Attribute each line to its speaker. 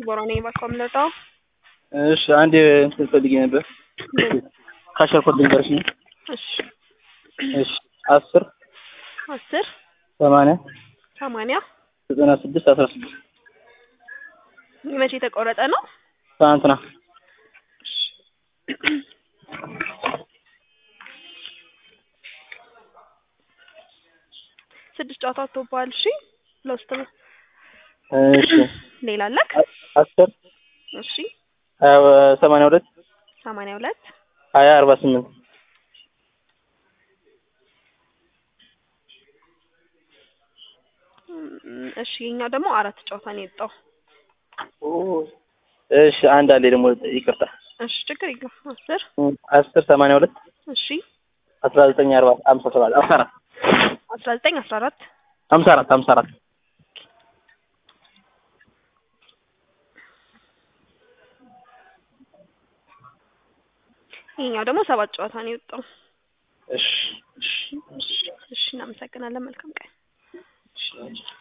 Speaker 1: ዲቦራ ነኝ ባኮምለጣው
Speaker 2: እሺ አንድ እንትን ፈልጌ ነበር። ካሸርኮት ልንገርሽ ነው።
Speaker 1: እሺ
Speaker 2: እሺ አስር
Speaker 1: አስር
Speaker 2: ሰማንያ
Speaker 1: ሰማንያ
Speaker 2: ዘጠና ስድስት አስራ ስድስት
Speaker 1: መቼ የተቆረጠ ነው?
Speaker 2: ትናንትና
Speaker 1: ስድስት ጨዋታ ወጥቶብሃል። እሺ ለውስጥ ነው።
Speaker 2: እሺ
Speaker 1: ሌላ አለክ?
Speaker 2: አስር
Speaker 1: እሺ
Speaker 2: ሀያ ሰማንያ ሁለት
Speaker 1: ሰማንያ ሁለት
Speaker 2: ሀያ አርባ ስምንት
Speaker 1: እም፣ እሺ የኛው ደግሞ አራት ጨዋታ ነው የወጣው።
Speaker 2: እሺ አንድ አለ ደግሞ ይቅርታ
Speaker 1: እሺ ችግር የለም። አስር
Speaker 2: አስር ሰማንያ ሁለት
Speaker 1: እሺ
Speaker 2: አስራ ዘጠኝ አርባ ሀምሳ ሰባት ሀምሳ አራት
Speaker 1: አስራ ዘጠኝ አስራ አራት
Speaker 2: ሀምሳ አራት ሀምሳ አራት
Speaker 1: ይሄኛው ደግሞ ሰባት ጨዋታ ነው የወጣው።
Speaker 2: እሺ እሺ
Speaker 1: እሺ እናመሰግናለን። መልካም ቀን።
Speaker 2: እሺ